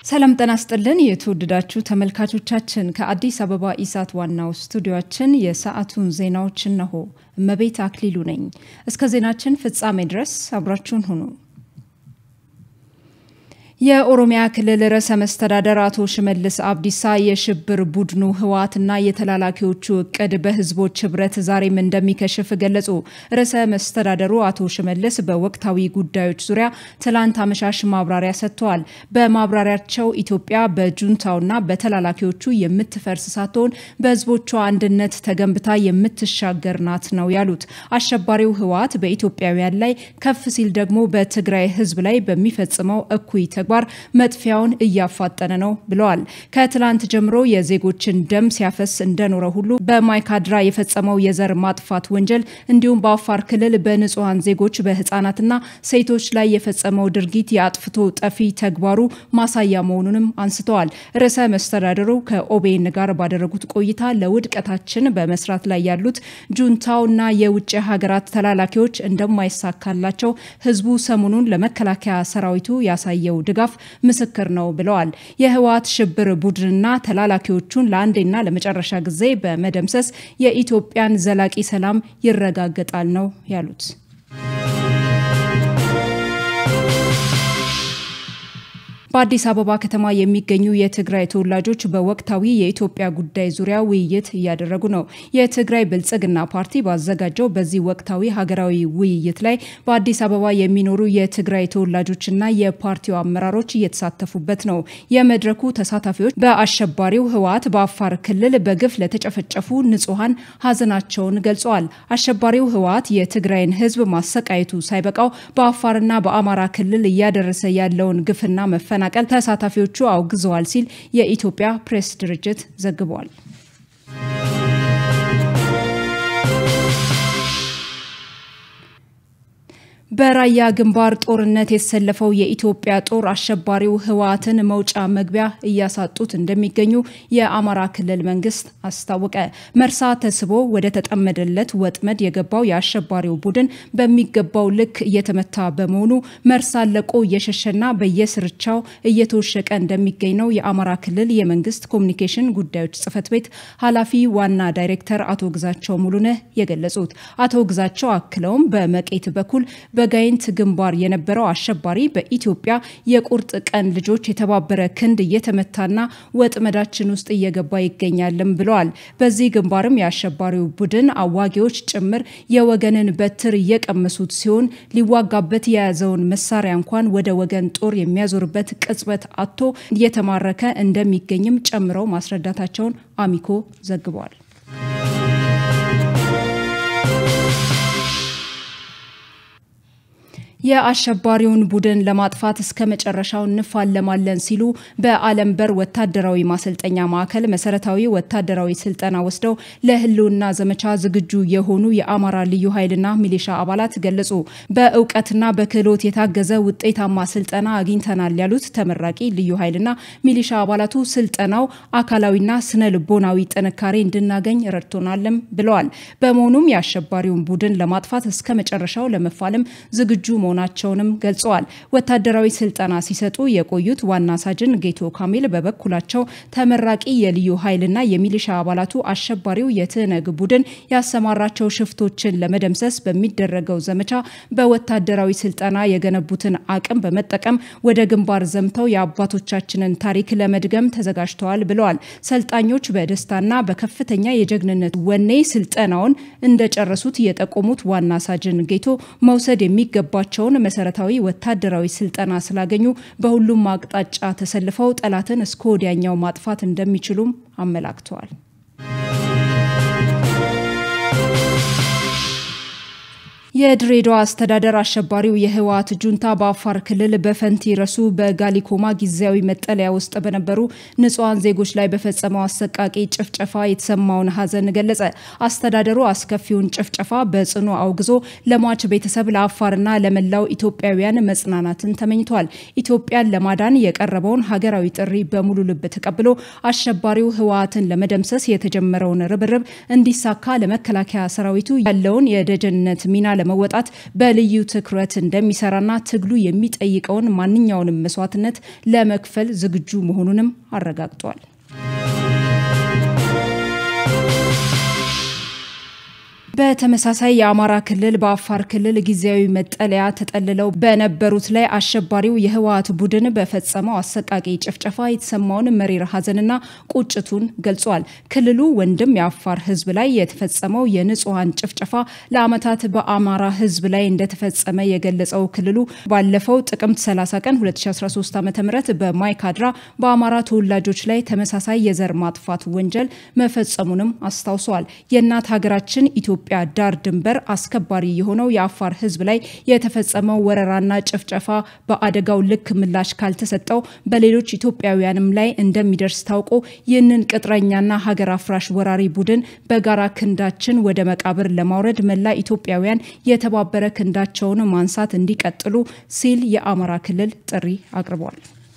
ሰላም ጤና ይስጥልን የተወደዳችሁ ተመልካቾቻችን፣ ከአዲስ አበባ ኢሳት ዋናው ስቱዲዮችን የሰዓቱን ዜናዎች እነሆ። እመቤት አክሊሉ ነኝ። እስከ ዜናችን ፍጻሜ ድረስ አብራችሁን ሁኑ። የኦሮሚያ ክልል ርዕሰ መስተዳደር አቶ ሽመልስ አብዲሳ የሽብር ቡድኑ ህወሓትና የተላላኪዎቹ እቅድ በህዝቦች ህብረት ዛሬም እንደሚከሽፍ ገለጹ። ርዕሰ መስተዳደሩ አቶ ሽመልስ በወቅታዊ ጉዳዮች ዙሪያ ትላንት አመሻሽ ማብራሪያ ሰጥተዋል። በማብራሪያቸው ኢትዮጵያ በጁንታውና በተላላኪዎቹ የምትፈርስ ሳትሆን በህዝቦቿ አንድነት ተገንብታ የምትሻገር ናት ነው ያሉት። አሸባሪው ህወሓት በኢትዮጵያውያን ላይ ከፍ ሲል ደግሞ በትግራይ ህዝብ ላይ በሚፈጽመው እኩይ ተግባር መጥፊያውን እያፋጠነ ነው ብለዋል። ከትላንት ጀምሮ የዜጎችን ደም ሲያፈስ እንደኖረ ሁሉ በማይካድራ የፈጸመው የዘር ማጥፋት ወንጀል እንዲሁም በአፋር ክልል በንጹሐን ዜጎች በህፃናትና ሴቶች ላይ የፈጸመው ድርጊት የአጥፍቶ ጠፊ ተግባሩ ማሳያ መሆኑንም አንስተዋል። ርዕሰ መስተዳደሩ ከኦቤን ጋር ባደረጉት ቆይታ ለውድቀታችን በመስራት ላይ ያሉት ጁንታውና የውጭ ሀገራት ተላላኪዎች እንደማይሳካላቸው ህዝቡ ሰሞኑን ለመከላከያ ሰራዊቱ ያሳየው ድጋፍ ምስክር ነው ብለዋል። የህወሓት ሽብር ቡድንና ተላላኪዎቹን ለአንዴና ለመጨረሻ ጊዜ በመደምሰስ የኢትዮጵያን ዘላቂ ሰላም ይረጋገጣል ነው ያሉት። በአዲስ አበባ ከተማ የሚገኙ የትግራይ ተወላጆች በወቅታዊ የኢትዮጵያ ጉዳይ ዙሪያ ውይይት እያደረጉ ነው። የትግራይ ብልጽግና ፓርቲ ባዘጋጀው በዚህ ወቅታዊ ሀገራዊ ውይይት ላይ በአዲስ አበባ የሚኖሩ የትግራይ ተወላጆችና የፓርቲው አመራሮች እየተሳተፉበት ነው። የመድረኩ ተሳታፊዎች በአሸባሪው ህወሓት በአፋር ክልል በግፍ ለተጨፈጨፉ ንጹሐን ሀዘናቸውን ገልጸዋል። አሸባሪው ህወሓት የትግራይን ህዝብ ማሰቃየቱ ሳይበቃው በአፋርና በአማራ ክልል እያደረሰ ያለውን ግፍና መፈ መፈናቀል ተሳታፊዎቹ አውግዘዋል ሲል የኢትዮጵያ ፕሬስ ድርጅት ዘግቧል። በራያ ግንባር ጦርነት የተሰለፈው የኢትዮጵያ ጦር አሸባሪው ህወሓትን መውጫ መግቢያ እያሳጡት እንደሚገኙ የአማራ ክልል መንግስት አስታወቀ። መርሳ ተስቦ ወደ ተጠመደለት ወጥመድ የገባው የአሸባሪው ቡድን በሚገባው ልክ እየተመታ በመሆኑ መርሳ ለቆ እየሸሸና በየስርቻው እየተወሸቀ እንደሚገኝ ነው የአማራ ክልል የመንግስት ኮሚኒኬሽን ጉዳዮች ጽህፈት ቤት ኃላፊ ዋና ዳይሬክተር አቶ ግዛቸው ሙሉነህ የገለጹት። አቶ ግዛቸው አክለውም በመቄት በኩል በጋይንት ግንባር የነበረው አሸባሪ በኢትዮጵያ የቁርጥ ቀን ልጆች የተባበረ ክንድ እየተመታና ወጥመዳችን ውስጥ እየገባ ይገኛልም ብለዋል። በዚህ ግንባርም የአሸባሪው ቡድን አዋጊዎች ጭምር የወገንን በትር እየቀመሱት ሲሆን ሊዋጋበት የያዘውን መሳሪያ እንኳን ወደ ወገን ጦር የሚያዞርበት ቅጽበት አጥቶ እየተማረከ እንደሚገኝም ጨምረው ማስረዳታቸውን አሚኮ ዘግቧል። የአሸባሪውን ቡድን ለማጥፋት እስከ መጨረሻው እንፋለማለን ሲሉ በአለም በር ወታደራዊ ማሰልጠኛ ማዕከል መሰረታዊ ወታደራዊ ስልጠና ወስደው ለህልውና ዘመቻ ዝግጁ የሆኑ የአማራ ልዩ ኃይልና ሚሊሻ አባላት ገለጹ። በእውቀትና በክህሎት የታገዘ ውጤታማ ስልጠና አግኝተናል ያሉት ተመራቂ ልዩ ኃይልና ሚሊሻ አባላቱ ስልጠናው አካላዊና ስነ ልቦናዊ ጥንካሬ እንድናገኝ ረድቶናልም ብለዋል። በመሆኑም የአሸባሪውን ቡድን ለማጥፋት እስከ መጨረሻው ለመፋለም ዝግጁ መሆናቸውንም ገልጸዋል። ወታደራዊ ስልጠና ሲሰጡ የቆዩት ዋና ሳጅን ጌቶ ካሚል በበኩላቸው ተመራቂ የልዩ ኃይልና የሚሊሻ አባላቱ አሸባሪው የትህነግ ቡድን ያሰማራቸው ሽፍቶችን ለመደምሰስ በሚደረገው ዘመቻ በወታደራዊ ስልጠና የገነቡትን አቅም በመጠቀም ወደ ግንባር ዘምተው የአባቶቻችንን ታሪክ ለመድገም ተዘጋጅተዋል ብለዋል። ሰልጣኞች በደስታና በከፍተኛ የጀግንነት ወኔ ስልጠናውን እንደጨረሱት የጠቆሙት ዋና ሳጅን ጌቶ መውሰድ የሚገባቸው ያላቸውን መሰረታዊ ወታደራዊ ስልጠና ስላገኙ በሁሉም አቅጣጫ ተሰልፈው ጠላትን እስከ ወዲያኛው ማጥፋት እንደሚችሉም አመላክተዋል። የድሬዳዋ አስተዳደር አሸባሪው የህወሓት ጁንታ በአፋር ክልል በፈንቲ ረሱ በጋሊኮማ ጊዜያዊ መጠለያ ውስጥ በነበሩ ንጹሐን ዜጎች ላይ በፈጸመው አሰቃቂ ጭፍጨፋ የተሰማውን ሀዘን ገለጸ። አስተዳደሩ አስከፊውን ጭፍጨፋ በጽኑ አውግዞ ለሟች ቤተሰብ ለአፋርና ለመላው ኢትዮጵያውያን መጽናናትን ተመኝቷል። ኢትዮጵያን ለማዳን የቀረበውን ሀገራዊ ጥሪ በሙሉ ልብ ተቀብሎ አሸባሪው ህወሓትን ለመደምሰስ የተጀመረውን ርብርብ እንዲሳካ ለመከላከያ ሰራዊቱ ያለውን የደጀንነት ሚና ለመወጣት በልዩ ትኩረት እንደሚሰራና ትግሉ የሚጠይቀውን ማንኛውንም መስዋዕትነት ለመክፈል ዝግጁ መሆኑንም አረጋግጧል። በተመሳሳይ የአማራ ክልል በአፋር ክልል ጊዜያዊ መጠለያ ተጠልለው በነበሩት ላይ አሸባሪው የህወሓት ቡድን በፈጸመው አሰቃቂ ጭፍጨፋ የተሰማውን መሪር ሐዘንና ቁጭቱን ገልጿል። ክልሉ ወንድም የአፋር ህዝብ ላይ የተፈጸመው የንጹሐን ጭፍጨፋ ለዓመታት በአማራ ህዝብ ላይ እንደተፈጸመ የገለጸው ክልሉ ባለፈው ጥቅምት 30 ቀን 2013 ዓ ም በማይካድራ በአማራ ተወላጆች ላይ ተመሳሳይ የዘር ማጥፋት ወንጀል መፈጸሙንም አስታውሷል። የእናት ሀገራችን ኢትዮጵያ ዳር ድንበር አስከባሪ የሆነው የአፋር ህዝብ ላይ የተፈጸመው ወረራና ጭፍጨፋ በአደጋው ልክ ምላሽ ካልተሰጠው በሌሎች ኢትዮጵያውያንም ላይ እንደሚደርስ ታውቆ ይህንን ቅጥረኛና ሀገር አፍራሽ ወራሪ ቡድን በጋራ ክንዳችን ወደ መቃብር ለማውረድ መላ ኢትዮጵያውያን የተባበረ ክንዳቸውን ማንሳት እንዲቀጥሉ ሲል የአማራ ክልል ጥሪ አቅርቧል።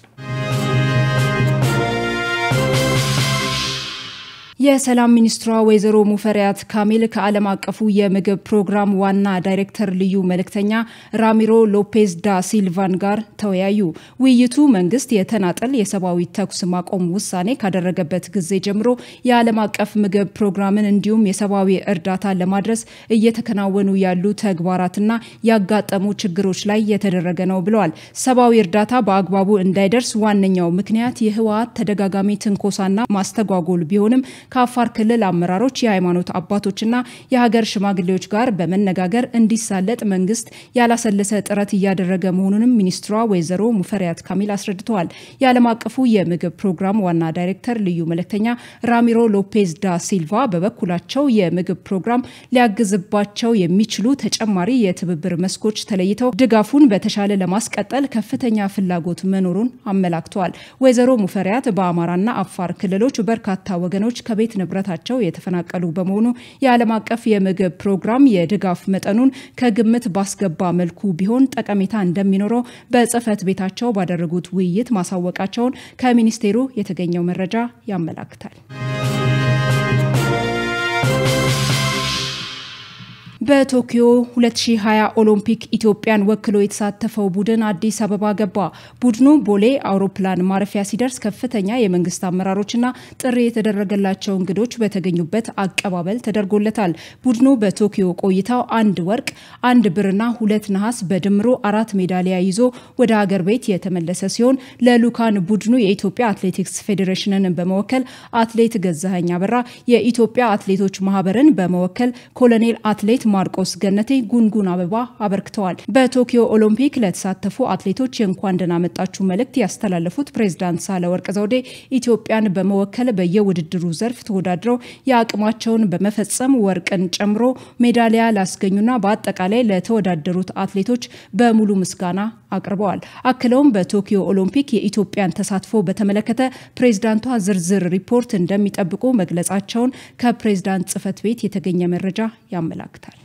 የሰላም ሚኒስትሯ ወይዘሮ ሙፈሪያት ካሚል ከዓለም አቀፉ የምግብ ፕሮግራም ዋና ዳይሬክተር ልዩ መልእክተኛ ራሚሮ ሎፔዝ ዳ ሲልቫን ጋር ተወያዩ። ውይይቱ መንግስት የተናጠል የሰብአዊ ተኩስ ማቆም ውሳኔ ካደረገበት ጊዜ ጀምሮ የዓለም አቀፍ ምግብ ፕሮግራምን እንዲሁም የሰብአዊ እርዳታ ለማድረስ እየተከናወኑ ያሉ ተግባራትና ያጋጠሙ ችግሮች ላይ የተደረገ ነው ብለዋል። ሰብአዊ እርዳታ በአግባቡ እንዳይደርስ ዋነኛው ምክንያት የህወሓት ተደጋጋሚ ትንኮሳና ማስተጓጎል ቢሆንም ከአፋር ክልል አመራሮች፣ የሃይማኖት አባቶችና የሀገር ሽማግሌዎች ጋር በመነጋገር እንዲሳለጥ መንግስት ያላሰለሰ ጥረት እያደረገ መሆኑንም ሚኒስትሯ ወይዘሮ ሙፈሪያት ካሚል አስረድተዋል። የዓለም አቀፉ የምግብ ፕሮግራም ዋና ዳይሬክተር ልዩ መልእክተኛ ራሚሮ ሎፔዝ ዳ ሲልቫ በበኩላቸው የምግብ ፕሮግራም ሊያግዝባቸው የሚችሉ ተጨማሪ የትብብር መስኮች ተለይተው ድጋፉን በተሻለ ለማስቀጠል ከፍተኛ ፍላጎት መኖሩን አመላክተዋል። ወይዘሮ ሙፈሪያት በአማራና አፋር ክልሎች በርካታ ወገኖች ከቤት ንብረታቸው የተፈናቀሉ በመሆኑ የዓለም አቀፍ የምግብ ፕሮግራም የድጋፍ መጠኑን ከግምት ባስገባ መልኩ ቢሆን ጠቀሜታ እንደሚኖረው በጽህፈት ቤታቸው ባደረጉት ውይይት ማሳወቃቸውን ከሚኒስቴሩ የተገኘው መረጃ ያመላክታል። በቶኪዮ 2020 ኦሎምፒክ ኢትዮጵያን ወክሎ የተሳተፈው ቡድን አዲስ አበባ ገባ። ቡድኑ ቦሌ አውሮፕላን ማረፊያ ሲደርስ ከፍተኛ የመንግስት አመራሮችና ጥሪ የተደረገላቸው እንግዶች በተገኙበት አቀባበል ተደርጎለታል። ቡድኑ በቶኪዮ ቆይታው አንድ ወርቅ፣ አንድ ብርና ሁለት ነሐስ በድምሮ አራት ሜዳሊያ ይዞ ወደ ሀገር ቤት የተመለሰ ሲሆን ለሉካን ቡድኑ የኢትዮጵያ አትሌቲክስ ፌዴሬሽንን በመወከል አትሌት ገዛኸኝ አበራ፣ የኢትዮጵያ አትሌቶች ማህበርን በመወከል ኮሎኔል አትሌት ማርቆስ ገነቴ ጉንጉን አበባ አበርክተዋል። በቶኪዮ ኦሎምፒክ ለተሳተፉ አትሌቶች የእንኳን ደህና መጣችሁ መልእክት ያስተላለፉት ፕሬዝዳንት ሳህለወርቅ ዘውዴ ኢትዮጵያን በመወከል በየውድድሩ ዘርፍ ተወዳድረው የአቅማቸውን በመፈጸም ወርቅን ጨምሮ ሜዳሊያ ላስገኙና በአጠቃላይ ለተወዳደሩት አትሌቶች በሙሉ ምስጋና አቅርበዋል። አክለውም በቶኪዮ ኦሎምፒክ የኢትዮጵያን ተሳትፎ በተመለከተ ፕሬዝዳንቷ ዝርዝር ሪፖርት እንደሚጠብቁ መግለጻቸውን ከፕሬዝዳንት ጽህፈት ቤት የተገኘ መረጃ ያመላክታል።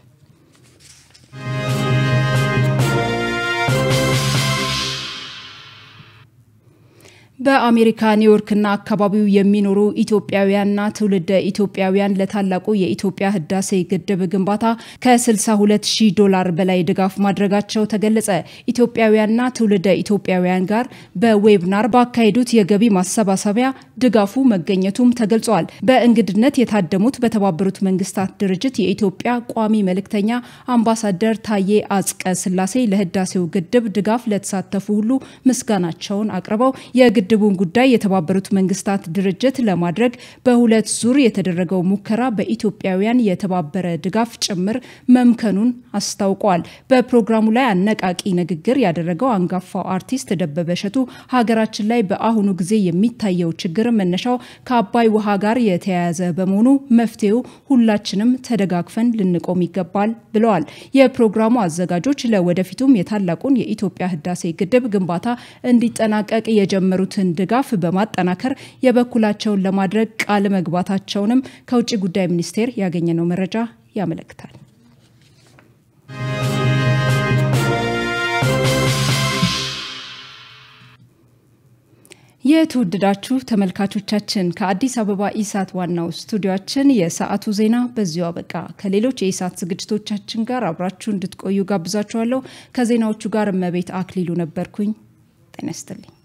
በአሜሪካ ኒውዮርክና አካባቢው የሚኖሩ ኢትዮጵያውያንና ትውልደ ኢትዮጵያውያን ለታላቁ የኢትዮጵያ ህዳሴ ግድብ ግንባታ ከ62 ሺህ ዶላር በላይ ድጋፍ ማድረጋቸው ተገለጸ። ኢትዮጵያውያንና ትውልደ ኢትዮጵያውያን ጋር በዌብናር ባካሄዱት የገቢ ማሰባሰቢያ ድጋፉ መገኘቱም ተገልጿል። በእንግድነት የታደሙት በተባበሩት መንግስታት ድርጅት የኢትዮጵያ ቋሚ መልእክተኛ አምባሳደር ታዬ አጽቀ ስላሴ ለህዳሴው ግድብ ድጋፍ ለተሳተፉ ሁሉ ምስጋናቸውን አቅርበው የግድቡን ጉዳይ የተባበሩት መንግስታት ድርጅት ለማድረግ በሁለት ዙር የተደረገው ሙከራ በኢትዮጵያውያን የተባበረ ድጋፍ ጭምር መምከኑን አስታውቋል። በፕሮግራሙ ላይ አነቃቂ ንግግር ያደረገው አንጋፋው አርቲስት ደበበ እሸቱ ሀገራችን ላይ በአሁኑ ጊዜ የሚታየው ችግር መነሻው ከአባይ ውሃ ጋር የተያያዘ በመሆኑ መፍትሄው ሁላችንም ተደጋግፈን ልንቆም ይገባል ብለዋል። የፕሮግራሙ አዘጋጆች ለወደፊቱም የታላቁን የኢትዮጵያ ህዳሴ ግድብ ግንባታ እንዲጠናቀቅ የጀመሩትን ድጋፍ በማጠናከር የበኩላቸውን ለማድረግ ቃል መግባታቸውንም ከውጭ ጉዳይ ሚኒስቴር ያገኘነው መረጃ ያመለክታል። የተወደዳችሁ ተመልካቾቻችን ከአዲስ አበባ ኢሳት ዋናው ስቱዲዮችን የሰዓቱ ዜና በዚሁ አበቃ። ከሌሎች የኢሳት ዝግጅቶቻችን ጋር አብራችሁ እንድትቆዩ ጋብዛችኋለሁ። ከዜናዎቹ ጋር እመቤት አክሊሉ ነበርኩኝ። ጤና ይስጥልኝ።